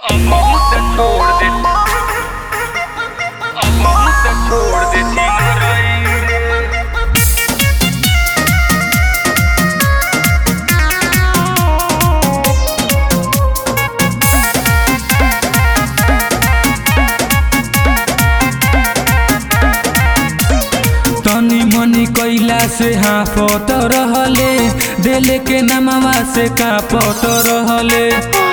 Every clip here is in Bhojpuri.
अब बहुत छोड़ दे अब बहुत छोड़ दे सिंगरई रे तनी मनी कैला से हाफत रहले देले के नमवा से कापत रहले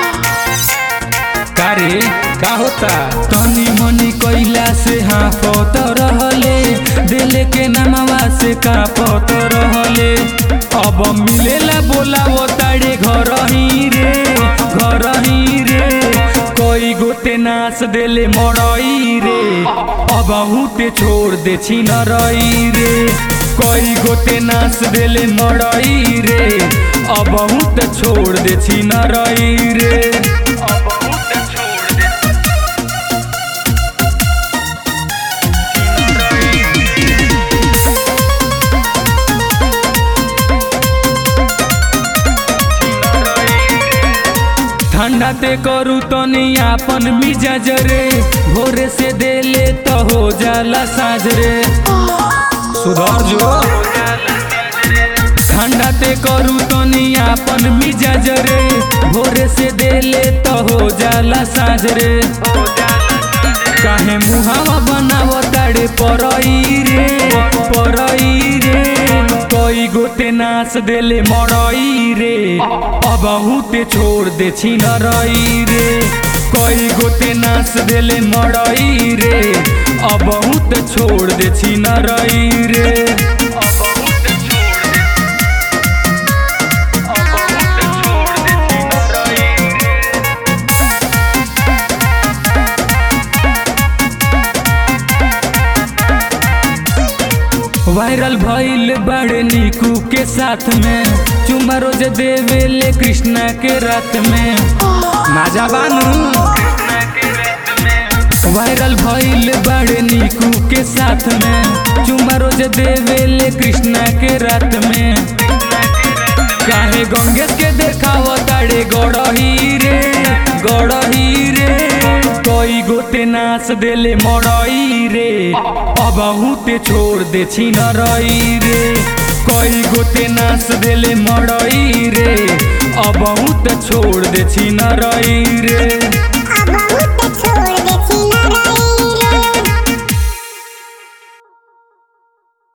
कारे का होता तनी मनी कैला से हाफत रहले देले के नमवा से कापत रहले अब मिलेला बोलावो ताड़े घर ही रे घर ही रे कोई गोते नाच देले मरई रे अब हुते छोड़ दे छिनरई रे कोई गोते नाच देले मरई रे अब हुते छोड़ दे छिनरई रे अब बहुत छोड़ दे ठंडा ते करू तनी आपन मिजाज रे भोरे से देले तो हो जाला साज रे सुधर जो ठंडा ते करू तनी आपन मिजाज रे भोरे से देले तो हो जाला साज रे काहे मुहावा बनावो ताड़े परई रे परई रे कोई गोते नाच देले मरई रे अब हुते छोड़ दे छिनरई रे कोई गोते नाच देले मरई रे अब हुते छोड़ दे छिनरई रे अब बहुत छोड़ दे अब बहुत छोड़ दे सिंगरई रे वायरल भइल बड़े निकू के साथ में चुमा रोज देवेले कृष्णा के रात में माजा बानू वायरल भइल बड़े निकू के साथ में चुमा रोज देवेले कृष्णा के रात में काहे गंगेश के देखाव ताड़े गड़ही रे गड़ही रे कोई गोते नाच देले मरई रे अब हुते छोड़ दे छिनरई रे कोई गोते नाच देले मरई रे अब हुते छोड़ दे छिनरई रे